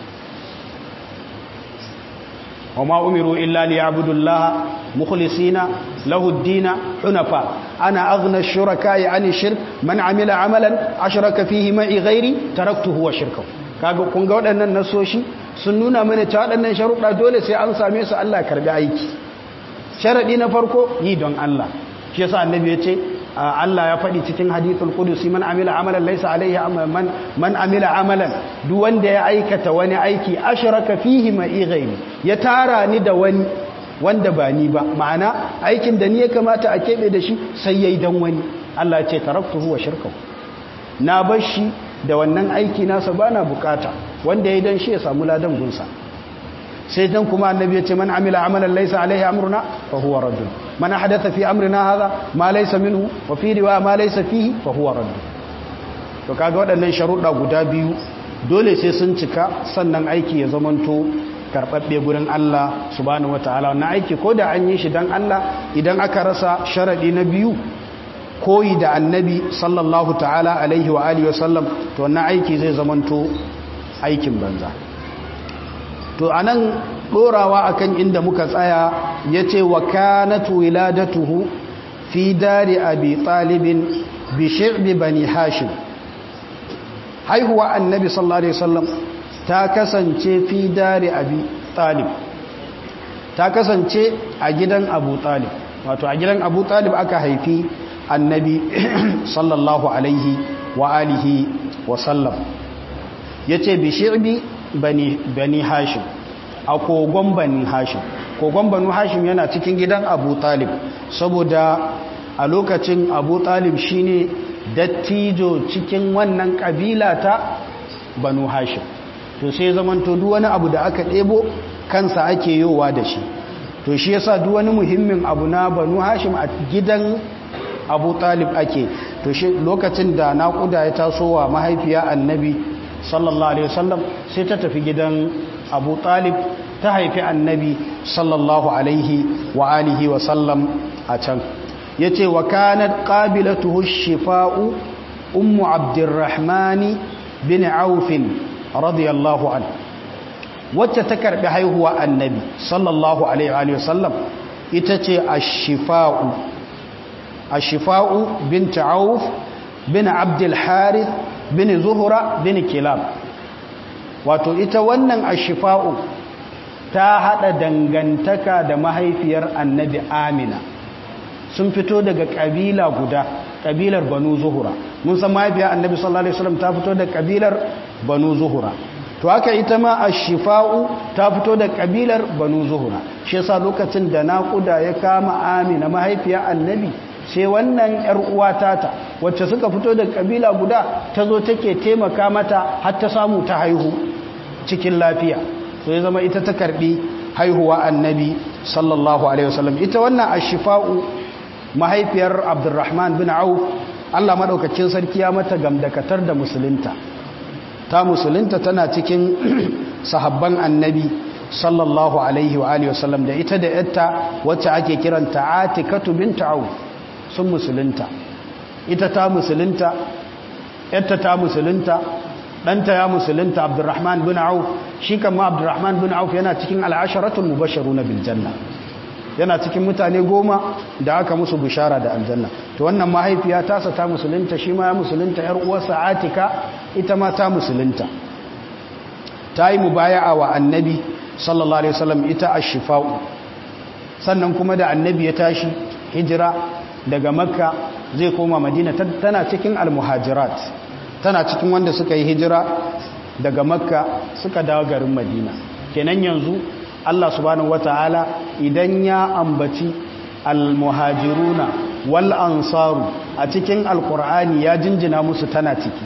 wama umiru illa liya'budu allaha mukhlisina lahu ad-din hunafa ana aghna ash-shuraka'i 'ani shirk man amila amalan ashraka fihi ma'i ghairi taraktuhu wa shirkahu kaga kun ga waɗannan nasoshi sun nuna mana cewa waɗannan sharuɗa dole sai an same su Allah karbi aiki sharadi na farko yi don Allah shi yasa annabi ya ce Allah ya faɗi cikin hadithul qudusi man amila amalan laysa alaihi man man amila amalan duk wanda ya aikata wani aiki ashraka fihi ma'i ghairi ya tara ni da wani wanda ba ni ba ma'ana aikin da ni ya kamata a kebe da shi sai yayi dan wani Allah ya ce taraktuhu wa shirkahu na bar shi da wannan aiki nasa bana bukata wanda yayi dan shi ya samu ladan gunsa sai dan kuma annabi ya ce man amila amalan laysa alaihi amruna fa huwa raddun man ahdatha fi amrina hadha ma laysa minhu wa fi riwaya ma laysa fihi fa huwa raddun to kaga waɗannan sharuɗa guda biyu dole sai sun cika sannan aiki ya zamanto karbabbe gurin Allah subhanahu wataala wannan aiki ko da an yi shi dan Allah idan aka rasa sharadi na biyu koyi da annabi sallallahu ta'ala alaihi wa alihi wa sallam to wannan aiki zai zamanto aikin banza to anan dorawa akan inda muka tsaya yace wa kanat wiladatuhu fi dari abi talibin bi shi'bi bani hashim haihuwa annabi sallallahu alaihi wasallam ta kasance fi dari abi talib ta kasance a gidan abu talib wato a gidan abu talib aka haifi annabi sallallahu alaihi wa alihi wa sallam yace bi shi'bi bani bani hashim a kogon bani hashim kogon banu hashim yana cikin gidan abu talib saboda a lokacin abu talib shine dattijo cikin wannan kabila ta banu hashim to sai zamanto duk wani abu da aka ɗebo kansa ake yowa da shi to shi yasa duk wani muhimmin abu na banu hashim a gidan abu talib ake to shi lokacin da naƙuda ya taso wa mahaifiya annabi sallallahu alaihi wasallam sai ta tafi gidan abu talib ta haifi annabi sallallahu alaihi wa alihi wa sallam a can yace wa kanat qabilatuhu shifa'u ummu abdurrahmani bin auf radiyallahu an wacce ta karbi haihuwa annabi sallallahu alaihi wa sallam ita ce ash-shifa'u ash-shifa'u bint auf bin abdul harith bin zuhra bin kilab wato ita wannan ash-shifa'u ta hada dangantaka da mahaifiyar annabi amina sun fito daga kabila guda kabilar banu zuhura mun san mahaifiyar annabi sallallahu alaihi wasallam ta fito da kabilar banu zuhura to haka ita ma ash-shifa'u ta fito da kabilar banu zuhura shi yasa lokacin da naƙuda ya kama amina mahaifiyar annabi sai wannan yar uwa tata wacce suka fito da kabila guda tazo take taimaka mata har ta samu ta haihu cikin lafiya so ya zama ita ta karbi haihuwa annabi sallallahu alaihi wasallam ita wannan ashifa'u mahaifiyar abdurrahman bin auf Allah madaukakin sarki ya mata gamdakatar da musulunta ta musulunta tana cikin sahabban annabi sallallahu alaihi wa alihi wasallam da ita da yatta wacce ake kiranta atikatu bint auf sun musulunta ita ta musulunta yatta ta musulunta ɗanta ya musulunta abdurrahman bin auf shi kama abdurrahman bin auf yana cikin al'asharatul mubasharu na biljanna yana cikin mutane goma da aka musu bishara da aljanna to wannan mahaifiya tasa ta musulunta shi ma ya musulunta yar uwarsa atika ita ma ta musulunta ta yi mubaya'a wa annabi sallallahu alaihi wasallam ita ash-shifa'u sannan kuma da annabi ya tashi hijira daga makka zai koma madina tana cikin al-muhajirat tana cikin wanda suka yi hijira daga makka suka dawo garin madina kenan yanzu Allah subhanahu wata'ala idan ya ambaci almuhajiruna wal ansaru a cikin alkur'ani ya jinjina musu tana ciki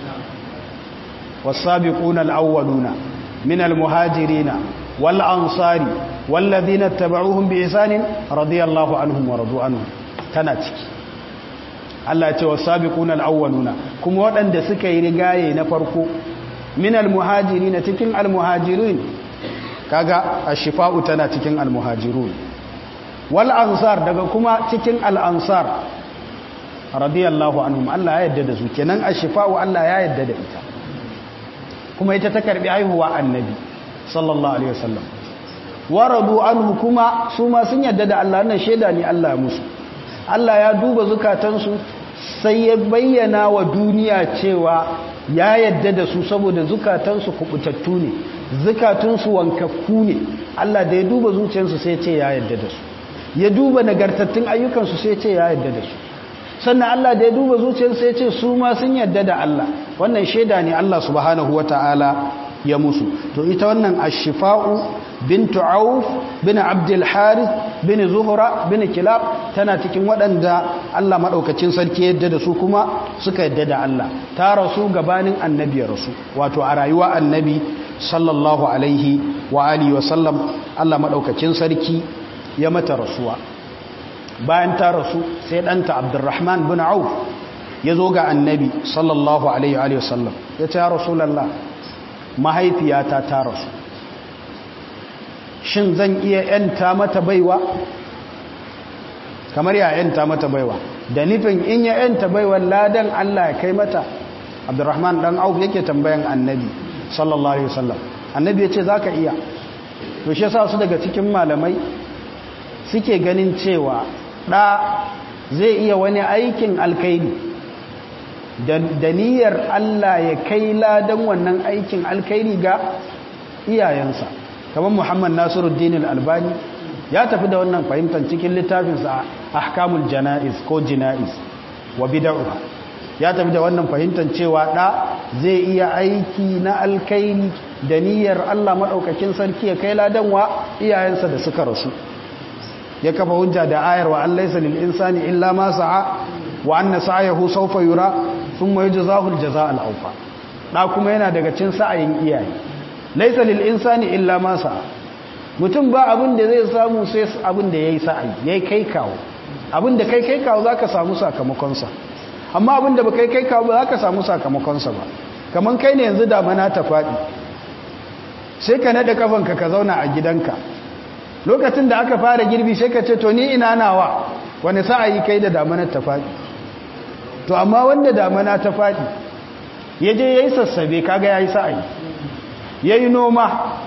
wasabiquna alawwaluna min almuhajirina wal ansari walladhina tabauhum biihsanin radiyallahu anhum wa radu anhum tana ciki Allah ya ce wasabiquna alawwaluna kuma waɗanda suka yi rigaye na farko min almuhajirina cikin almuhajirin kaga ashifa'u tana cikin almuhajirun wal ansar daga kuma cikin al ansar radiyallahu anhum Allah ya yarda da su kenan ashifa'u Allah ya yarda da ita kuma ita ta karbi haihuwa annabi sallallahu alaihi wasallam waradu anhu kuma su ma sun yarda da Allah nan sheda ne Allah musu Allah ya duba zukatansu sai ya bayyana wa duniya cewa ya yarda da su saboda zukatansu kubutattu ne zukatunsu wankakku ne Allah da ya duba zuciyarsu sai ce ya yarda da su ya duba nagartattun ayyukansu sai ce ya yarda da su sannan Allah da ya duba zuciyarsu sai ce su ma sun yarda da Allah wannan shaida ne Allah subhanahu wata'ala ya musu to ita wannan ashifa'u bintu auf bin abdul harith bin zuhra bin kilab tana cikin waɗanda Allah maɗaukacin sarki yadda da su kuma suka yadda da Allah ta rasu gabanin annabi ya rasu wato a rayuwa annabi sallallahu alaihi wa alihi wa sallam Allah maɗaukacin sarki ya mata rasuwa bayan ta rasu sai ɗanta abdurrahman bin auf ya zo ga annabi sallallahu alaihi wa sallam ya ce ya rasulallah mahaifiyata ta rasu shin zan iya yanta mata baiwa kamar ya yanta mata baiwa da nufin in ya yanta baiwa ladan Allah ya kai mata abdurrahman dan auf yake tambayan annabi sallallahu alaihi wasallam annabi ya ce zaka iya to shi yasa su daga cikin malamai suke ganin cewa da zai iya wani aikin alkaidi da niyyar Allah ya kai ladan wannan aikin alkaidi ga iyayensa kamar Muhammad Nasiruddin Al-Albani ya tafi da wannan fahimtar cikin littafinsa Ahkamul Janaiz ko Jinaiz wa bid'uha ya tafi da wannan fahimtar cewa da zai iya aiki na alkaini da niyyar Allah madaukakin sarki ya kai ladan wa iyayensa da suka rasu ya kafa hujja da ayar wa an laysa lil insani illa ma sa'a wa anna sa'yahu sawfa yura thumma yujzahu al jazaa al awfa da kuma yana daga cin sa'ayin iyaye laysa lil insani illa ma sa'a mutum ba abin da zai samu sai abin da yayi sa'ayi yayi kai kawo abin da kai kai kawo zaka samu sakamakon sa amma abin da ba kai kai kawo ba zaka samu sakamakon sa ba kaman kai ne yanzu damana ta fadi sai ka nada kafanka ka zauna a gidanka lokacin da aka fara girbi sai ka ce to ni ina nawa wani sa'ayi kai da damanar ta faɗi to amma wanda damana ta faɗi ya je ya yi sassabe kaga ya yi sa'ayi ya yi noma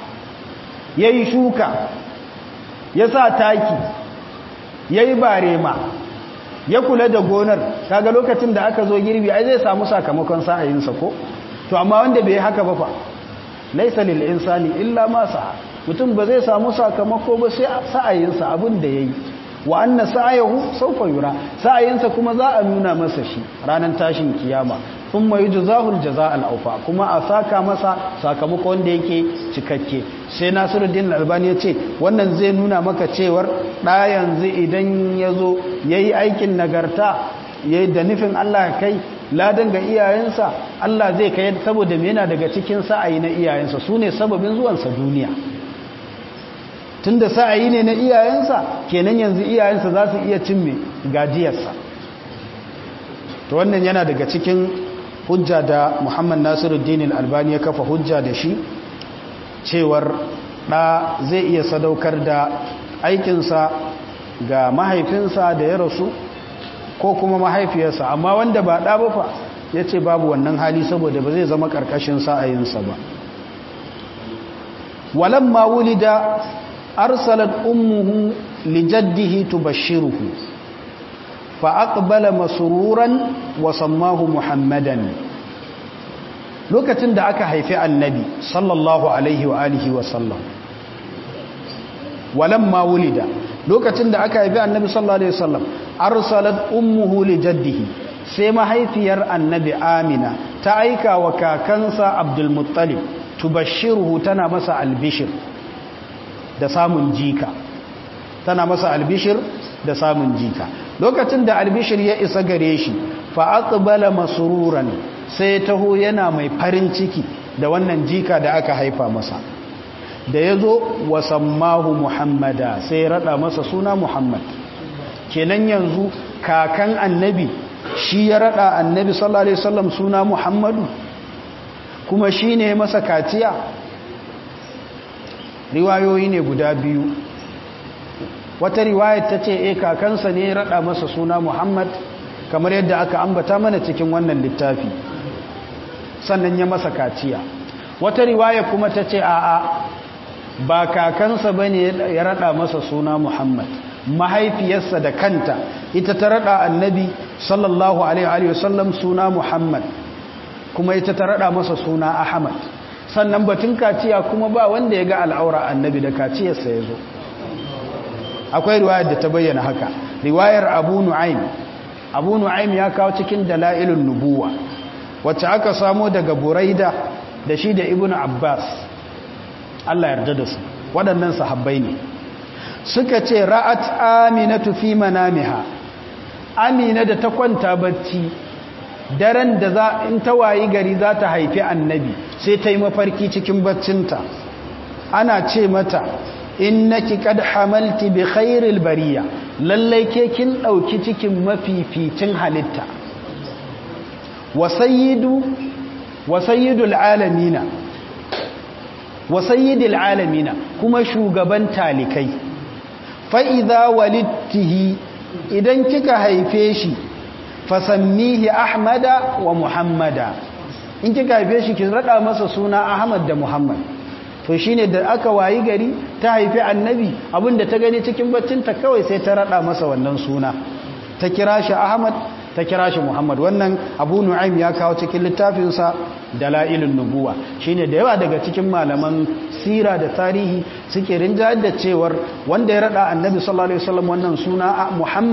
ya yi shuka ya sa taki ya yi barema ya kula da gonar kaga lokacin da aka zo girbi ai zai samu sakamakon sa'ayinsa ko to amma wanda bai haka ba fa laisa lil insani illa ma sa'a mutum ba zai samu sakamako ba sai sa'ayinsa abin da yayi wa anna sa'ayahu sawfa yura sa'ayinsa kuma za a nuna masa shi ranar tashin kiyama thumma yujzahu al-jazaa al-awfa kuma a saka masa sakamako wanda yake cikakke sai Nasiruddin Albani ya ce wannan zai nuna maka cewar da yanzu idan yazo yayi aikin nagarta yayi da nufin Allah kai ladan ga iyayensa Allah zai kai saboda me yana daga cikin sa'ayi na iyayensa sune sababin zuwansa duniya tunda sa'ayi ne na iyayensa kenan yanzu iyayensa za su iya cin me gajiyarsa to wannan yana daga cikin hujja da Muhammad Nasiruddin Al-Albani ya kafa hujja da shi cewar da zai iya sadaukar da aikinsa ga mahaifinsa da ya rasu ko kuma mahaifiyarsa amma wanda ba ɗa ba fa ya ce babu wannan hali saboda ba zai zama ƙarƙashin sa'ayinsa ba walamma wulida arsalat ummuhu lijaddihi tubashshiruhu fa aqbala masruran wa sammahu muhammadan lokacin da aka haifi annabi sallallahu alaihi wa alihi wa sallam walamma wulida lokacin da aka haifi annabi sallallahu alaihi wasallam arsalat ummuhu li jaddihi sai mahaifiyar annabi amina ta aika wa kakansa abdul muttalib tubashshiruhu tana masa albishir da samun jika tana masa albishir da samun jika lokacin da albishir ya isa gare shi fa aqbala masruran sai taho yana mai farin ciki da wannan jika da aka haifa masa da ya zo wasammahu muhammada sai ya rada masa suna muhammad kenan yanzu kakan annabi shi ya rada annabi sallallahu alaihi wasallam suna muhammadu kuma shi ne masa kaciya riwayoyi ne guda biyu wata riwayar ta ce e kakansa ne ya rada masa suna muhammad kamar yadda aka ambata mana cikin wannan littafi sannan ya masa kaciya wata riwaya kuma ta ce a'a ba kakansa ba ne ya rada masa suna Muhammad mahaifiyarsa da kanta ita ta rada annabi sallallahu alaihi wasallam suna Muhammad kuma ita ta rada masa suna Ahmad sannan batun kaciya kuma ba wanda ya ga al'aura annabi da kaciyarsa ya zo akwai riwayar da ta bayyana haka riwayar Abu Nu'aym Abu Nu'aym ya kawo cikin dalailun nubuwa wacce aka samo daga Buraida da shi da Ibn Abbas Allah yarda da su waɗannan sahabbai ne suka ce ra'at aminatu fi manamiha amina da ta kwanta bacci daren da za in ta wayi gari za ta haifi annabi sai ta yi mafarki cikin baccinta ana ce mata innaki qad hamalti bi khairil bariya lallai ke kin dauki cikin mafificin halitta wa sayyidu wa sayyidul alamina wa sayyidil alamina kuma shugaban talikai fa idza walittihi idan kika haife shi fasammihi ahmada wa muhammada in kika haife shi ki rada masa suna ahmad da muhammad to shine da aka wayi gari ta haifi annabi abinda ta gani cikin baccinta kawai sai ta rada masa wannan suna ta kira shi ahmad ta kira shi Muhammad wannan Abu Nu'aym ya kawo cikin littafinsa Dalailun Nubuwa shine da yawa daga cikin malaman sira da tarihi suke rinjayar da cewar wanda ya rada Annabi sallallahu alaihi wasallam wannan suna Muhammad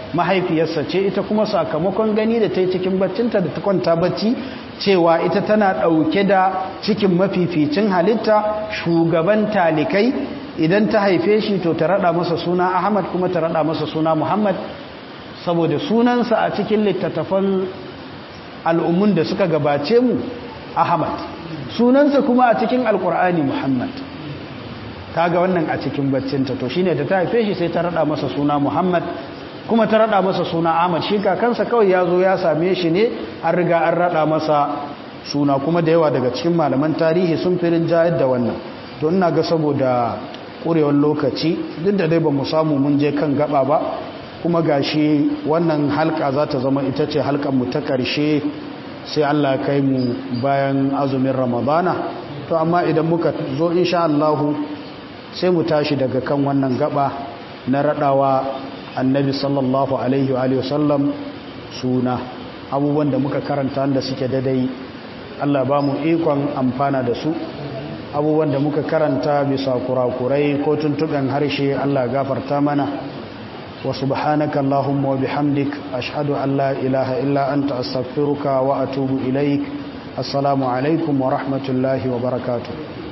mahaifiyarsa ce ita kuma sakamakon gani da ta yi cikin baccinta da ta kwanta bacci cewa ita tana ɗauke da cikin mafificin halitta shugaban talikai idan ta haife shi to ta rada masa suna ahmad kuma ta rada masa suna muhammad saboda sunansa a cikin littattafan al'ummun da suka gabace mu ahmad sunansa kuma a cikin alkur'ani muhammad ta ga wannan a cikin baccinta to shine da ta haife shi sai ta rada masa suna muhammad kuma ta rada masa suna ahmad shi kakansa kawai ya zo ya same shi ne an riga an rada masa suna kuma da yawa daga cikin malaman tarihi sun firin jayar da wannan to ina ga saboda ƙurewar lokaci duk da dai ba mu samu mun je kan gaba ba kuma gashi wannan halka za ta zama ita ce mu ta ƙarshe sai Allah kai mu bayan azumin ramadana to amma idan muka zo insha Allahu sai mu tashi daga kan wannan gaba na raɗawa annabi sallallahu alaihi wa sallam suna abubuwan da muka karanta da suke dadai Allah ba mu ikon amfana da su abubuwan da muka karanta bisa kurakurai ko tuntuɓen harshe Allah gafarta mana wa subhanaka Allahumma wa bihamdik ashhadu an la ilaha illa anta astaghfiruka wa atubu ilaik assalamu alaikum wa rahmatullahi wa barakatuh